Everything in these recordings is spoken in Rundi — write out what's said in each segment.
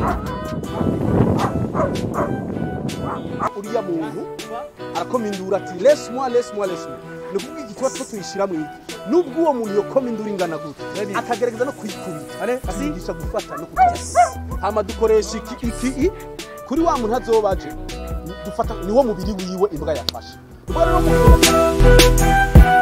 uriya muntu arakoma induru ati lesi mwa lesi mwa lesi mwa ni ukuvuga igituba two tuyishyira mu iki nubwo uwo muntu yokoma induru ingana gutya akagerageza no kuyikubita asigisha gufata no kugeza hama dukoresha iki iki i kuri wa muntu azoba aje dufata niwo mubiri wiwe imbwa yafashe ubwo rero mu-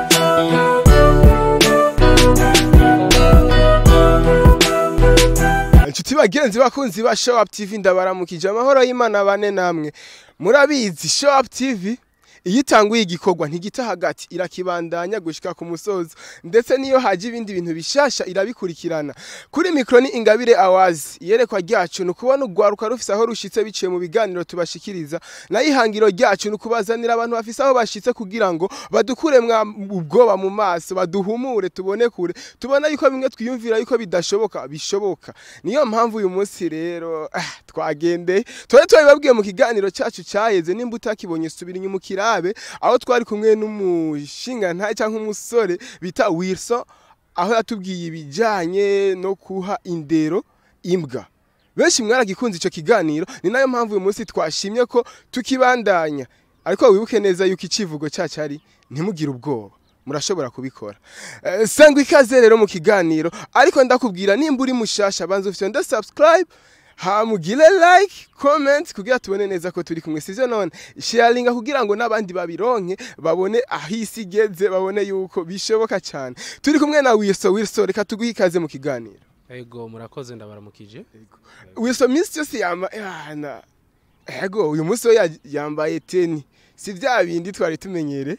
inshuti bagenzi bakunzi ba show up tv ndabaramukije amahoro y'imana bane namwe murabizi show up tv iyo itanguye igikorwa ntigita hagati irakibandanya gushika ku musozo ndetse niyo haje ibindi bintu bishasha irabikurikirana kuri mikro ni ingabire awazi iyerekwa ryacu ni ukubona urwaruka rufise aho rushitse biciye mu biganiro tubashikiriza nayo ihangiro ryacu ni ukubazanira abantu bafise aho bashitse kugira ngo badukure mwa ubwoba mu maso baduhumure tubone kure tubona yuko bimwe twiyumvira yuko bidashoboka bishoboka niyo mpamvu uyu munsi rero ah, twagendeye twari twabibabwiye mu kiganiro cyacu cyaheze nimba utakibonye subira inyuma ukirabe aho twari kumwe n'umushingantahe cyangwa umusore bita Wilson aho yatubwiye ibijyanye no kuha indero imbwa benshi mwaragikunze icyo kiganiro ni nayo mpamvu uyu munsi twashimye ko tukibandanya ariko wibuke neza yuko icivugo cyacu ari ntimugire ubwoba murashobora kubikora Eh, sangwa ikaze rero mu kiganiro ariko ndakubwira nimba uri mushasha banza ufite nda subscribe hamugire like comment kugira tubone neza ko turi kumwe sivyo none sharinga kugira ngo n'abandi babironke babone aho isi igeze babone yuko bishoboka cyane turi kumwe na Wilson Wilson reka tuguhe ikaze mu kiganiro Ego murakoze ndabaramukije. Wilson minsi yose yamba yana ego uyu munsi we ya- yambaye teni si bya bindi twari tumenyere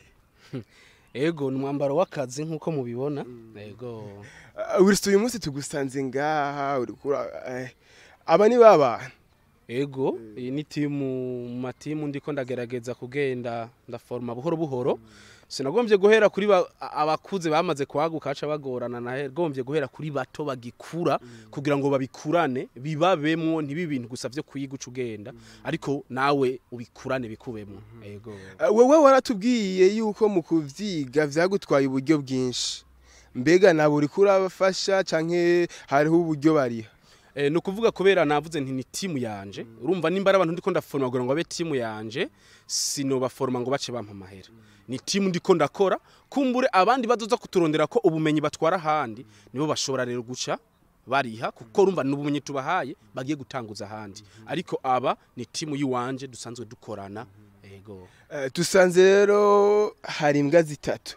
Ego ni umwambaro w'akazi nk'uko mubibona. Ego. Uh, Wilson uyu munsi tugusanze ngaha uri kura eh, aba ni baba Ego iyi ni timu mu matimu ndiko ndagerageza kugenda ndaforma buhoro buhoro. Sinagombye guhera kuri ba- abakuze bamaze kwaguka aca bagorana nagombye guhera kuri bato bagikura kugira ngo babikurane bibabemwo ntibi bintu gusa vyo kuyiguca ugenda ariko nawe ubikurane bikubemwo. Ego. Uh, wewe waratubwiye yuko mu kuvyiga vyagutwaye uburyo bwinshi mbega nabo uri kurabafasha canke hariho uburyo bariha Eh, ni ukuvuga kubera navuze nti ni timu yanje urumva nimba ari abantu ndiko ndaforma kugira ngo abe timu yanje sinobaforma ngo bace bampa amahera ni timu ndiko ndakora kumbure abandi bazoza kuturondera ko ubumenyi batwara ahandi nibo bashobora rero guca bariha kuko urumva ni ubumenyi tubahaye bagiye gutanguza ahandi ariko aba ni timu yiwanje dusanzwe dukorana ego Uh, dusanze rero hari imbwa zitatu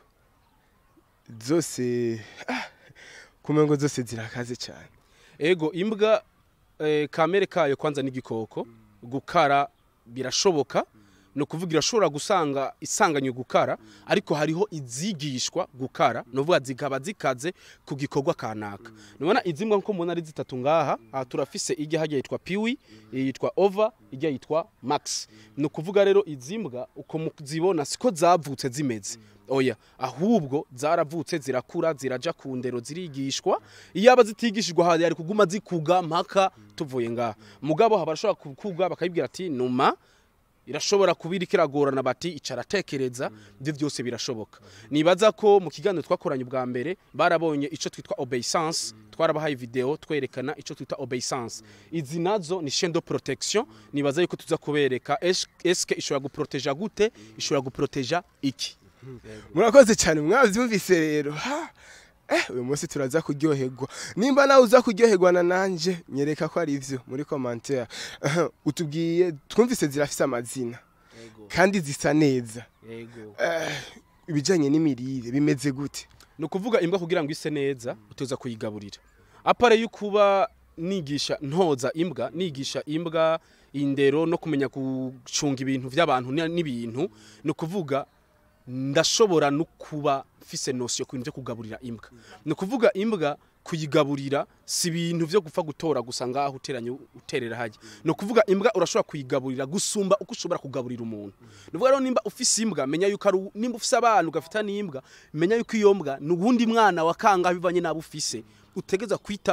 zose ah, kumengo zose zirakaze cyane ego imbwa eh, kamere kayo kwanza n'igikoko gukara birashoboka ni ukuvuga irashobora gusanga isanganywe gukara ariko hariho izigishwa gukara ni ukuvuga zikaba zikaze ku gikorwa kanaka nubona izi mbwa nko mubona ari zitatu ngaha aha turafise ijya hajya yitwa piwi yitwa ova ijya yitwa max ni ukuvuga rero izi mbwa uko muzibona siko zavutse zimeze oya ahubwo zaravutse zirakura ziraja ku ndero zirigishwa iyo aba zitigishijwe aha yari kuguma zikuga mpaka tuvuye ngaha mugabo haba barashobora kukuga bakayibwira ati numa irashobora kuba iriko iragorana bati icara tekereza ibyo byose birashoboka nibaza ko mu kiganiro twakoranye ubwa mbere barabonye ico twitwa obeissance twarabahaye video twerekana ico twita obeissance izi nazo ni chaîne de protection nibaza yuko tuza kubereka es- eske ishobora guproteja gute ishobora guproteja iki murakoze cyane mwabyumvise rero ha eh uyu munsi turaza kuryoherwa nimba nawe uza kuryoherwa na nanje nyereka ko ari ivyo muri commentaire Aha, utubwiye twumvise zirafise amazina kandi zisa neza Eh, ibijanye n'imirire bimeze gute ni ukuvuga imbwa kugira ngo ise neza utuza kuyigaburira apare y'ukuba nigisha ntoza imbwa nigisha imbwa indero no kumenya gucunga ibintu by'abantu ni- n'ibintu ni ukuvuga ndashobora no kuba mfise nosiyo ku bintu byo kugaburira imbwa ni ukuvuga imbwa kuyigaburira si ibintu byo gupfa gutora gusa ngaho uteranye uterera hajya ni ukuvuga imbwa urashobora kuyigaburira gusumba uko ushobora kugaburira umuntu ni ukuvuga rero nimba ufise imbwa menya yuko ari u- nimba ufise abana ugafita n'imbwa menya yuko iyo mbwa ni uwundi mwana wa kangahe bivanye n'abo ufise utegeza kwitaho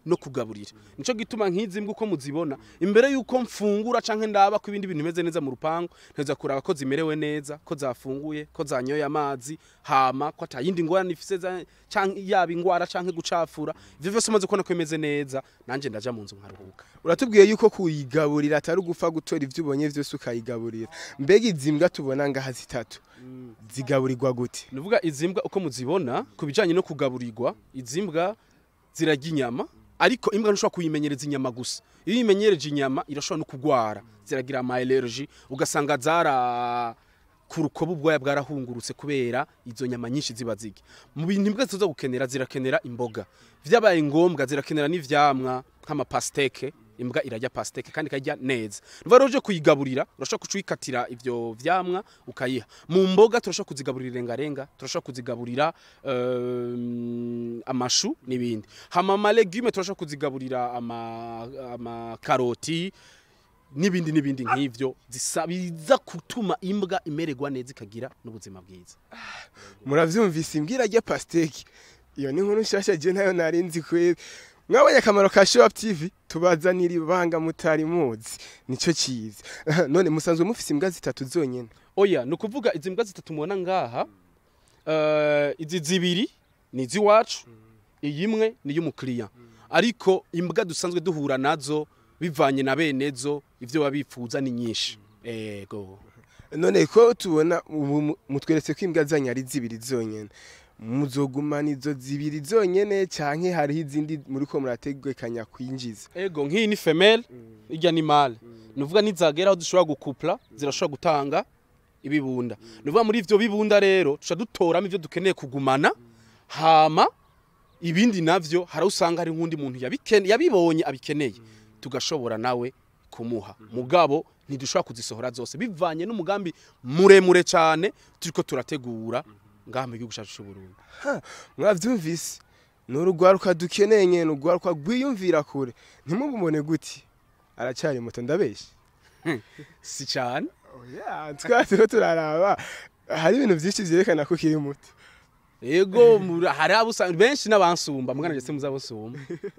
no kugaburira nico gituma nk'izi mbwa uko muzibona imbere yuko mfungura canke ndaba ko ibindi bintu bimeze neza mu rupangu nteza kuraba ko zimerewe neza ko zafunguye ko zanyoye amazi hama ko atayindi ngorane ifise za- canke yaba ingwara canke gucafura ivyo vyose umaze kubona ko bimeze neza nanje ndaja mu nzu nkaruhuka uratubwiye yuko kuyigaburira atari ugupfa gutora ibyo ubonye byose ukayigaburira mbega izi mbwa tubona ngaha zitatu zigaburirwa gute nuvuga izi mbwa uko muzibona ku bijanye no kugaburirwa izi mbwa zirarya inyama ariko imbwa ntushobora kuyimenyereza inyama gusa iyo uyimenyereje inyama irashobora no kugwara ziragira ama allergie ugasanga zara ku rukoba ubwoya bwarahungurutse kubera izo nyama nyinshi ziba zirya mu bintu imbwa ziza gukenera zirakenera imboga vyabaye ngombwa zirakenera n'ivyamwa nk'amapasteke imbwa irarya pasteke kandi ikarya neza nuvuga rero uje kuyigaburira urashobora kuca uyikatira ivyo vyamwa ukayiha mu mboga turashobora kuzigaburira irengarenga turashobora kuzigaburira um, amashu n'ibindi hama ama legume turashobora kuzigaburira ama, ama karoti n'ibindi n'ibindi nk'ivyo zisa- biza gutuma imbwa imererwa neza ikagira n'ubuzima bwiza muravyumvise imbwa irarya pasteke iyo ni inkuru nshasha je nayo nari nzi kweri mwabonye akamaro ka show up tv tubazanira ibanga mutari muzi nico ciza none musanzwe mufise imbwa zitatu zonyene oya ni ukuvuga izi mbwa zitatu mubona ngaha eh, izi zibiri ni iz'iwacu iyi imwe ni iy'umukiriya ariko imbwa dusanzwe duhura nazo bivanye na bene zo ibyo baba bifuza ni nyinshi ego none ko tubona ubu mu- mutweretse ko imbwa zanyu ari zibiri zonyene muzogumana izo zibiri zonyene canke hariho izindi muriko murategekanya kwinjiza ego nk'iyi ni femelle irya ni male ni ukuvuga nizagera aho dushobora gukupla zirashobora gutanga ibibunda ni ukuvuga muri ivyo bibunda rero tuca dutoramo ivyo dukeneye kugumana hama ibindi navyo hari aho usanga hari nk'undi muntu yabikene- yabibonye abikeneye tugashobora nawe kumuha mugabo ntidushobora kuzisohora zose bivanye n'umugambi muremure cyane turiko turategura ngaha mu gihugu cyacu c'uburundi mwavyumvise ni urugwaruka dukeneye nyene urugwaruka rwiyumvira kure ntimubumone guti aracari muto ndabeshe si cyane oya twatiriho turaraba hari ibintu vyinshi vyerekana ko ukiri muto ego muri- hari abo usanga benshi n'abansumba mwana ndetse muzabasumba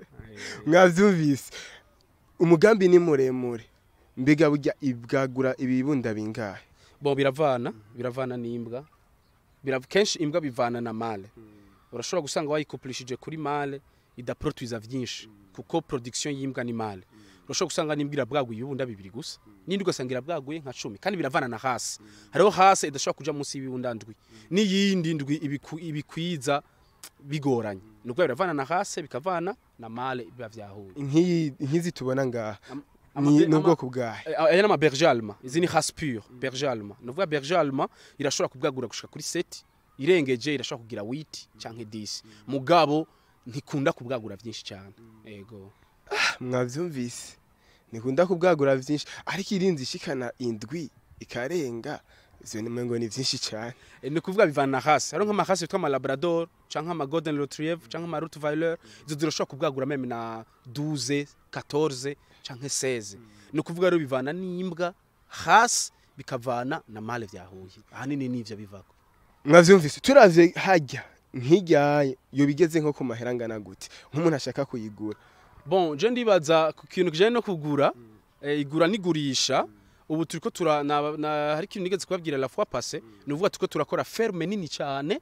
mwavyumvise umugambi ni muremure mbega burya ibwagura ibibunda bingahe bo biravana biravana n'imbwa Birav- kenshi imbwa bivana na male urashobora gusanga wayikopulishije kuri male idaproduiza vyinshi kuko production y'imbwa ni male urashobora gusanga n'imbwa irabwaguye ibibunda bibiri gusa n'indi ugasanga irabwaguye nka cumi kandi biravana na hasi hariho hasi idashobora kuja munsi y'ibibunda ndwi n'iyindi ndwi ibiku- ibikwiza bigoranye ni ukuvuga biravana na hasi bikavana na male biba vyahuye nk'iyi nk'izi tubona ngaha Ama- ni ama- ni ubwoko bwahe Eh, aya ni ama berger allemand izi ni race pure berger allemand ni ukuvuga berger allemand irashobora kubwagura gushika kuri seti irengeje irashobora kugira witi canke disi mugabo ntikunda kubwagura vyinshi cyane ego mwavyumvise nikunda kubwagura vyinshi ariko irinzi ishikana indwi ikarenga ivyo nimengo ni vyinshi cane Eh, ni ukuvuga bivana na race hariho nk'amarase yitwa ama labrador canke ama golden retriever canke ama rottweiler izo zirashobora kubwagura meme na 12 14 canke 16 ni ukuvuga rero bivana n'imbwa hasi bikavana na male vyahuye ahanini nivyo bivako mwavyumvise turavye harya nk'iryaye yo bigeze nko ku mahera angana gute nk'umuntu ashaka kuyigura bon je ndibaza ku kintu kijanye no kugura eh, igura n'igurisha ubu turiko tura na, na hari ikintu nigeze kubabwira la fois passée ni uvuga turiko turakora ferme nini cyane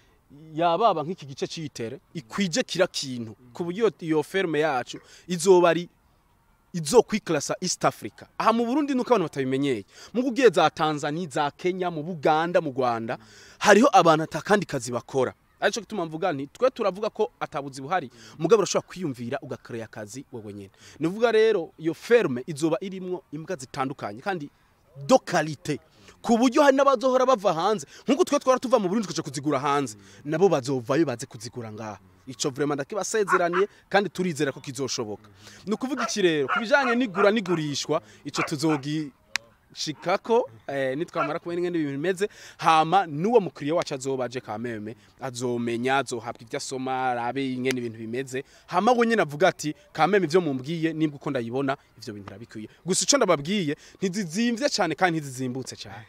yababa nk'iki gice c'itere ikwije kira kintu ku buryo iyo ferme yacu izoba ari izokwiklasa East Africa aha mu Burundi nuko abantu batabimenyeye mu kugiye za Tanzania za Kenya mu Buganda mu Rwanda hariho abantu atakandi kazi bakora aricyo gituma mvuga nti twe turavuga ko atabuzi buhari mugabo urashobora kwiyumvira ugakorera akazi wowe nyene nivuga rero iyo ferme izoba irimwo imbwa zitandukanye kandi do kalite ku buryo hari n'abazohora bava hanze nk'uko twe twara tuva mu Burundi tukaja kuzigura hanze nabo bazovayo baze kuzigura ngaha ico vraiment ndakibasezeraniye kandi turizera ko kizoshoboka ni ukuvuga iki rero ku bijanye n'igura n'igurishwa ico tuzogi shikako eh, nitwamara kubona ingene ibintu bimeze hama n'uwo mukiriya wacu azobaje kameme azomenya azohabwa ibyo asoma arabe ingene ibintu bimeze hama we nyene avuga ati kameme ivyo mumbwiye nibwo uko ndayibona ivyo bintu irabikwiye gusa ico ndababwiye ntizizimvye cane kandi ntizizimbutse cane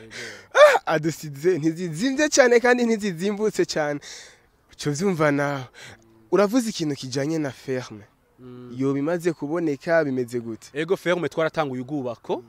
adusize ntizizimvye cyane kandi ntizizimbutse cyane cyo vyumva nawe uravuze ikintu kijanye na ferme iyo bimaze kuboneka bimeze gute ego ferme twaratanguye ubwubako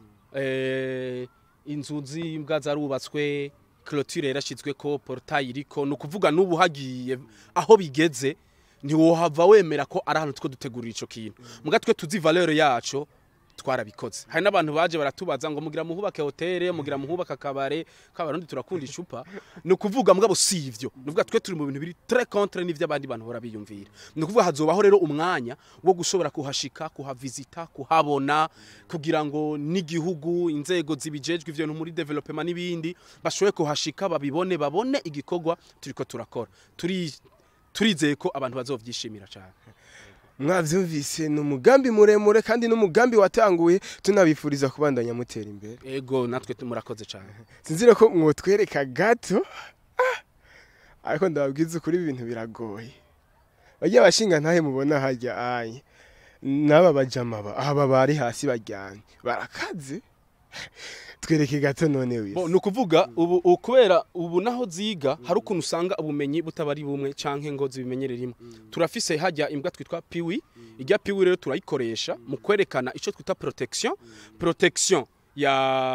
eh, inzu z'imbwa zarubatswe clôture yarashizwe ko portail iriko ni ukuvuga n'ubu hagiye aho bigeze ntiwohava wemera ko ari ahantu two dutegurira ico kintu muga twe tuzi valeur yaco twarabikoze hari n'abantu baje baratubaza ngo mugira muhubake hoteli mugira muhubake akabare k'abarundi turakunda icupa ni ukuvuga mugabo si ivyo ni ukuvuga twe turi mu bintu biri très contre n'ivyo abandi bantu bahora biyumvira ni ukuvuga hazobaho rero umwanya wo gushobora kuhashika kuhavizita kuhabona kugira ngo n'igihugu inzego zibijejwe ivyo bintu muri development n'ibindi bashobore kuhashika babibone babone igikorwa turiko turakora turi turizeye ko abantu bazovyishimira cyane mwavyumvise ni umugambi muremure kandi n'umugambi watanguye tunabifuriza kubandanya mutera imbere ego natwe murakoze cyane sinzire ko mwotwereka gato Ah! ariko ndababwiza ukuri ibi bintu biragoye bajya abashinga ntahe mubona hajya anye n'aba bajama ba aba bari hasi bajyanye barakaze twereke gato none Bo, wese ni ukuvuga ubu ubu kubera ubu naho ziga hari ukuntu usanga ubumenyi butabari bumwe canke ngo zibimenyere rimwe turafise hajya imbwa twitwa piwi ijya piwi rero turayikoresha mu kwerekana ico twita protection protection ya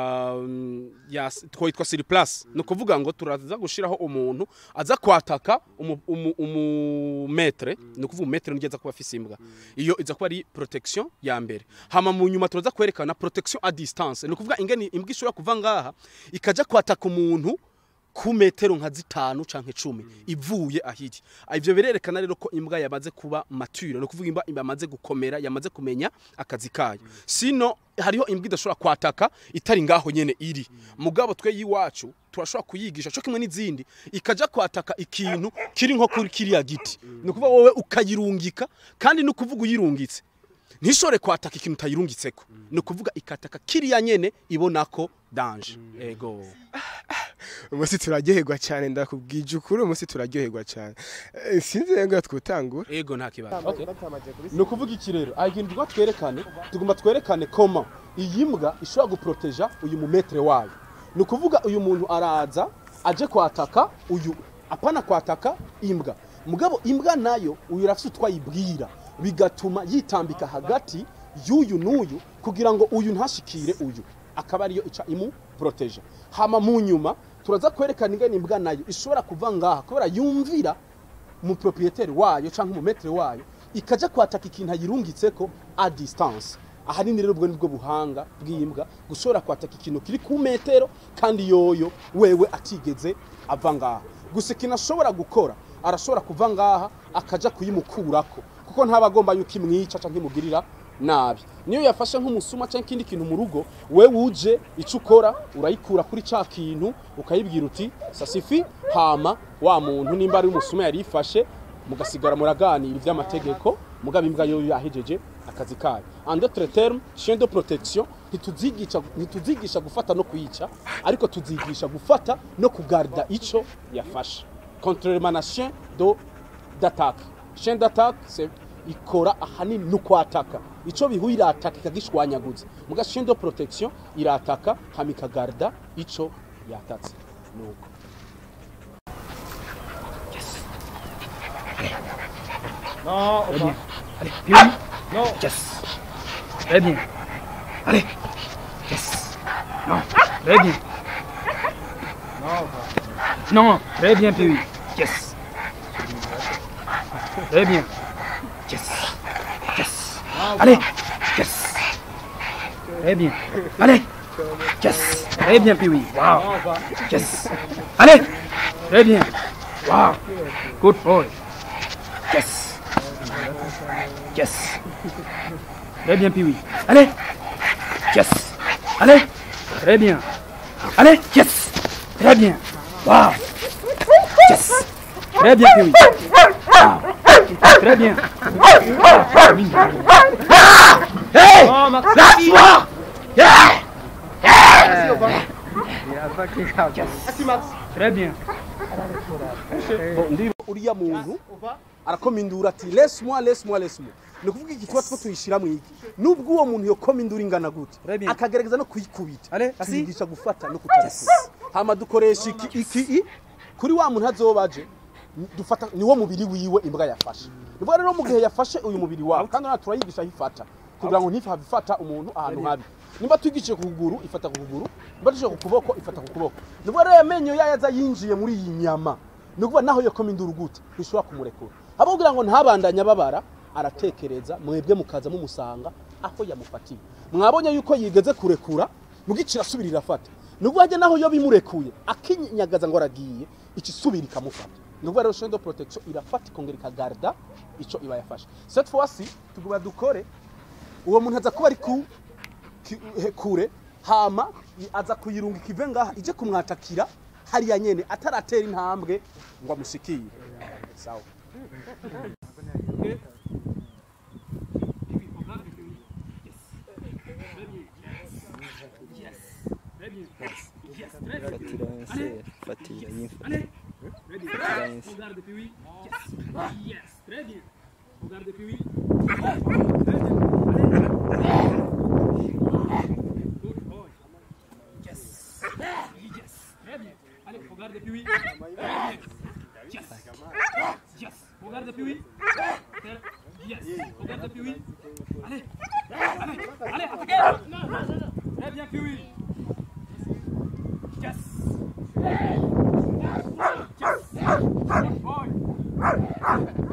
mm, ya twitwa sur place ni ukuvuga ngo turaza gushiraho umuntu aza kwataka umu, umu, umu metre ni ukuvuga umetre nijya aza kuba afise imbwa iyo iza kuba ari protection ya mbere hama mu nyuma turaza kwerekana protection à distance ni ukuvuga ingene imbwa ishobora kuva ngaha ikaja kwataka umuntu ku metero nka zitanu canke cumi ivuye ahiri ivyo birerekana rero ko imbwa yamaze kuba mature ni ukuvuga imbwa yamaze gukomera yamaze kumenya akazi kayo sino hariho imbwa idashobora kwataka itari ngaho nyene iri mugabo twe yiwacu turashobora kuyigisha cyo kimwe n'izindi ikaja kwataka ikintu kiri nko kuri kiriya giti ni ukuvuga wowe ukayirungika kandi ni ukuvuga uyirungitse ntishobore kwataka ikintu utayirungitseko ni ukuvuga ikataka kiriya nyene ibona ko danje ego umunsi turaryoherwa cyane ndakubwije ukuri umunsi turaryoherwa cyane Eh, sinzi rero ngo twutangura ego nta kibazo okay. ni ukuvuga iki rero aha ikintu tugomba twerekane tugomba twerekane koma iyi mbwa ishobora guproteja uyu mumetere wayo ni ukuvuga uyu muntu araza aje kwataka uyu apana kwataka imbwa mugabo imbwa nayo uyu urafite utwayibwira bigatuma yitambika hagati y'uyu n'uyu kugira ngo uyu ntashikire uyu akaba ariyo ica imuproteja hama mu nyuma turaza kwerekana ingene imbwa nayo ishobora kuva ngaha kubera yumvira umuproprieteri wayo cyangwa umumetere wayo ikaja kwataka ikintu ayirungitseko a distance ahanini rero ubwo nibwo buhanga bw'imbwa gushobora kwataka ikintu kiri ku metero kandi yoyo wewe atigeze ava ngaha gusa ikintu ashobora gukora arashobora kuva ngaha akaja kuyimukurako kuko ntaba agomba yuko imwica cyangwa imugirira nabi niyo yafashe nk'umusuma cyangwa ikindi kintu mu rugo we wuje icyo ukora urayikura kuri cya kintu ukayibwira uti sasifi hama wa muntu nimba ari umusuma yari yifashe mugasigara muraganira iby'amategeko mugabo imbwa yo yahejeje akazi kayo en d'autres termes chien de protection ntituzigisha ntituzigisha gufata no kwica ariko tuzigisha gufata no kugarda ico yafashe contrairement na chien do d'attaque chien d'attaque c'est ikora ahanini no kwataka ico bihuye irataka ikagishwanyaguza muga chien de protection irataka hama ikagarda ico yatatse nuko Non, Très bien. Allez, Piri. Non. Yes. Très bien. Allez. Yes. Non. Très bien. Non. Non. Très bien, Piri. Yes. Très bien. Yes. Yes. Allez. Yes. Très bien. Allez. Yes. Très bien, Piri. Wow. Yes. Allez. Très bien. Wow. Good boy. Yes. Yes. Très bien, Piwi. Allez. Yes. Allez. Très bien. Allez. Yes. Très bien. Wow. Yes. Très bien, Piwi. Wow. Très bien. Hey. That's what. Yeah. Très bien. ndiba uriya muntu arakoma induru ati lesi mwa lesi mwa lesi mwa ni ukuvuga iki tuba two tuyishyira mu iki nubwo uwo muntu yokoma induru ingana gute Très akagerageza no kuyikubita Allez, assis. tuyigisha gufata no kutarasa hama dukoresha iki iki i kuri wa muntu azobaje Ni- dufata niwo mubiri wiwe imbwa yafashe nibwo rero mu gihe yafashe uyu mubiri wawe kandi natwe turayigisha aho ifata kugira ngo ntifave ifata umuntu ahantu habi nimba twigishije ku kuguru ifata ku kuguru nimba tugishije ku kuboko ifata ku kuboko nibwo rero amenyo yayo aza yinjiye muri iyi nyama ni ukuvuga naho yo koma induru gute ntishobora kumurekura abo kugira ngo ntabandanye ababara aratekereza mwebwe mukaza mumusanga aho yamufatiye mwabonye yuko yigeze kurekura mugicira asubira irafata ni ukuvuga ajya naho yo bimurekuye akinyagaza ngo aragiye icisubira ikamufata ni ukuvuga rero chaine de protection irafata ikongera ikagarda ico iba yafashe cette fois ci tuguma dukore uwo muntu aza kuba ari ku ki- he- kure hama i- aza kuyirunga ikive ngaha ije kumwatakira hariya nyene ataratera intambwe ngo amushikire sawa Fatira vencer, fatira info. Allez. Ready. Fatira vencer. Regarde depuis oui. Yes. Yes. Très bien. Regarde depuis oui. Très bien. Allez. Good boy. Yes. Yes. Très bien. Allez, regarde depuis oui. Très bien. Yes. Yes. Regarde depuis oui. Très- Yes. Regarde depuis oui. Allez. Allez. Allez, attaquez. Très bien, puis oui. Yes. Good boy.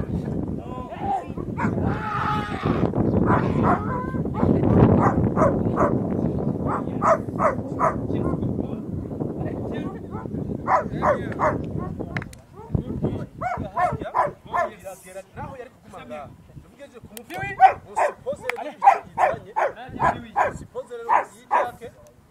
Yes, good boy. Allez, tiens. naho yari kuguma ngaha tuvugeje Puis oui. umusipoze rero Allez. yizanye Très bien, puis oui. sipoze rero yijake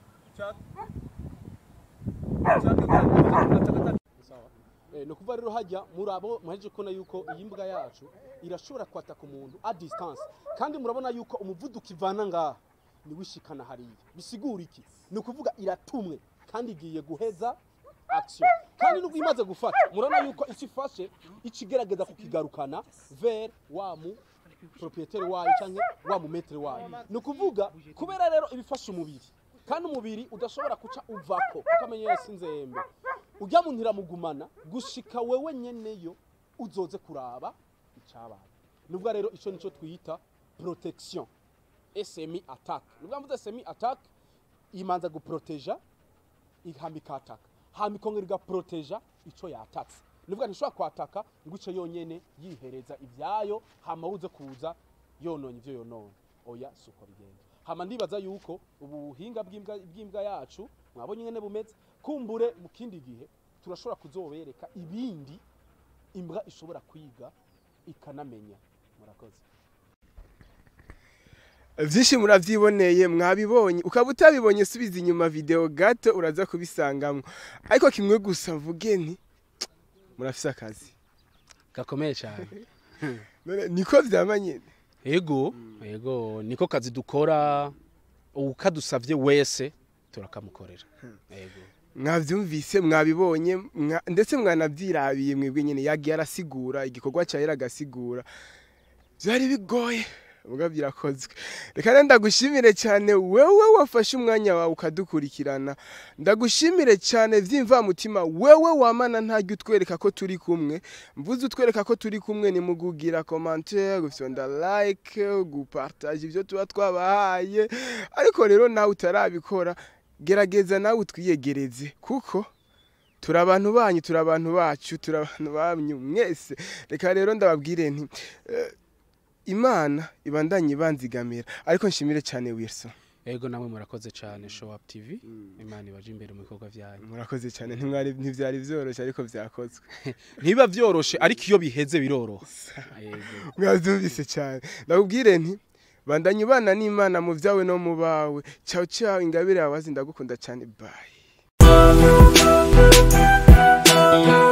ni ukuvuga rero hajya murabo muhejeje kubona yuko iyi mbwa yacu irashobora kwataka umuntu a distance kandi murabona yuko umuvuduko ivana ngaha niwishikana hariya bisigura iki ni ukuvuga iratumwe kandi igiye guheza action kandi nubwo imaze gufata murabona yuko icyo ifashe icyo igerageza kukigarukana ver wa mu proprietaire wayo cyangwa wa mu metre wayo ni ukuvuga kubera rero ibifasha umubiri kandi umubiri udashobora kuca uvako ukamenya yose inzembe ujya mu ntiramugumana gushika wewe nyeneyo uzoze kuraba icyabaye nubwo rero icyo nicyo twita protection semi attack nubwo mvuze semi attack imanza guproteja ihama ikataka hama ikongera igaproteja ico yatatse nivuga ntishobora kwataka ngo ico yonyene yihereza ivyayo hama uze kuza yononye ivyo yononye oya suko bigenda hama ndibaza yuko ubuhinga bw'imbwa bw'imbwa yacu mwabonye ngene bumeze kumbure mu kindi gihe turashobora kuzobereka ibindi imbwa ishobora kwiga ikanamenya murakoze byinshi murabyiboneye mwabibonye ukaba utabibonye subiza inyuma video gato uraza kubisangamwo ariko kimwe gusa mvuge nti murafise akazi gakomeye cyane None niko vyama nyene ego ego niko kazi dukora ukadusavye wese turakamukorera ego mwavyumvise mwabibonye mwa- ndetse mwanavyirabiye mwebwe nyene yagiye arasigura igikorwa cyawe agasigura byari bigoye ubwo birakozwe reka rero ndagushimire cyane wewe wafashe umwanya wawe ukadukurikirana ndagushimire cyane vy'imvamutima wewe wamana ntajya utwereka ko turi kumwe mvuze utwereka ko turi kumwe ni mu kugira commentaire gufyonda like gupartage ibyo tuba twabahaye ariko rero nawe utarabikora gerageza nawe utwiyegereze kuko turi abantu banyu turi abantu bacu turi abantu banyu mwese reka rero ndababwire nti eh, imana ibandanye ibanzigamira ariko nshimire cyane wilson ego namwe murakoze cyane show up tv imana ibaje imbere mu bikorwa byanyu murakoze cyane ntimwari ntibyari byoroshye ariko byakozwe ntiba byoroshe ariko iyo biheze biroroha ego mwabyumvise cyane ndakubwire nti bandanye ubana n'imana mu byawe no mu bawe cyawe cyawe ingabire yawe ndagukunda cyane bayi